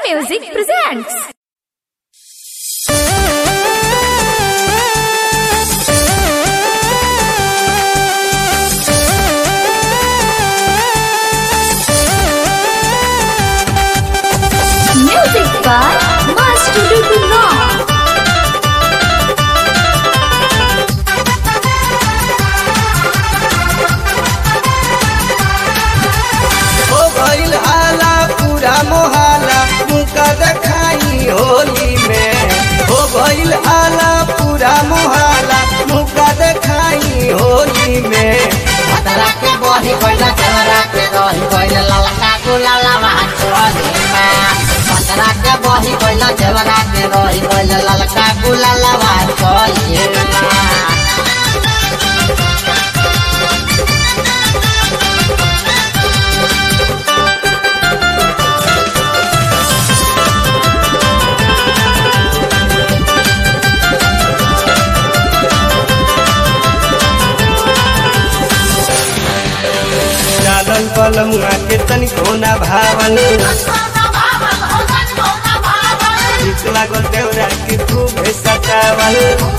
Music presents. Music by Master Rock. हो गईल हाला पूरा मोहाला मुका देखाई होली में हो गईल हाला पूरा मोहाला मुका देखाई होली में पतरा के बही गइल चेहरा के रही गइल ललका गुलाला चोरी में पतरा के बही गइल चेहरा के रही गइल ललका गुलाला चोरी में डालल बलमुआ के तनिको ना भावल ठीक लागल देवरा के खूब सतावल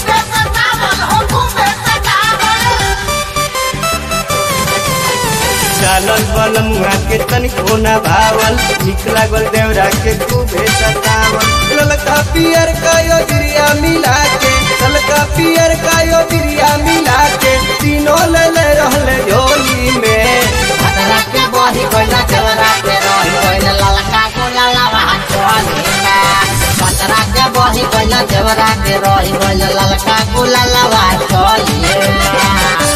डालल बलमुआ के तनिको ना भावल ठीक लागल देवरा के खूब सतावल ललका पियर का योजरिया मिला के ललका पियर का योजरिया मिला के तीनों ले ले रहले झोली में पतरा के बही गइल चेहरा के रही गइल ललका गुलाला चोरी में पतरा के बही गइल चेहरा के रही गइल ललका गुलाला चोरी में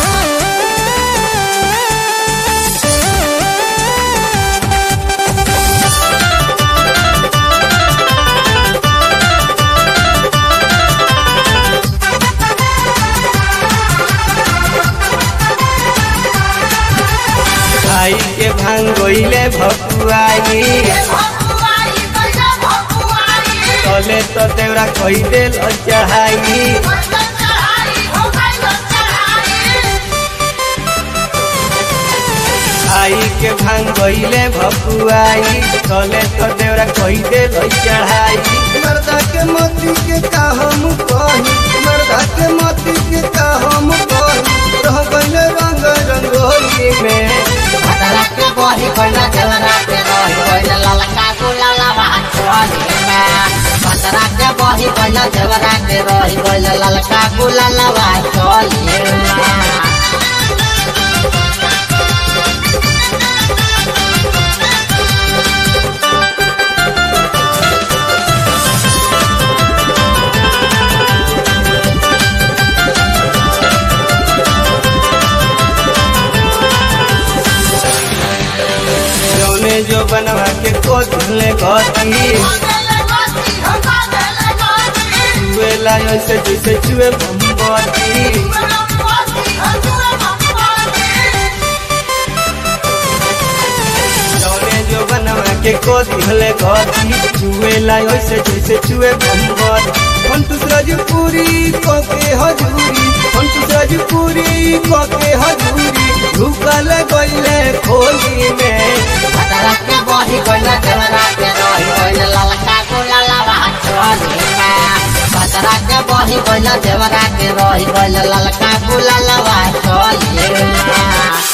खाई के भांग गइले भकुआई तले तो देवरा कही देल चढ़ाई आई के भांग गइले भकुआई तले तो देवरा कही देल चढ़ाई मर्दा के मोती के का हम कही मर्दा के मोती के का हम कही रह गइले रंग रंगोली में पतरा के बही गइल चेहरा के रही गइल ललका गुलाला चोरी में पतरा के बही गइल चेहरा के रही गइल ललका गुलाला चोरी में जौने जो बनवा के कोथले गती चुएला ऐसे जैसे चुए मोमबत्ती जौने जो बनवा के कोथले गती चुएला ऐसे जैसे चुए मोमबत्ती कंटूस राजपुरी कोके हजूरी कंटूस राजपुरी कोके हजूरी ढुकल गइले खोली में पतरा के बही गइल चेहरा के रही गइल ललका गुलाला चोरी में पतरा के बही गइल चेहरा के रही गइल ललका गुलाला चोरी में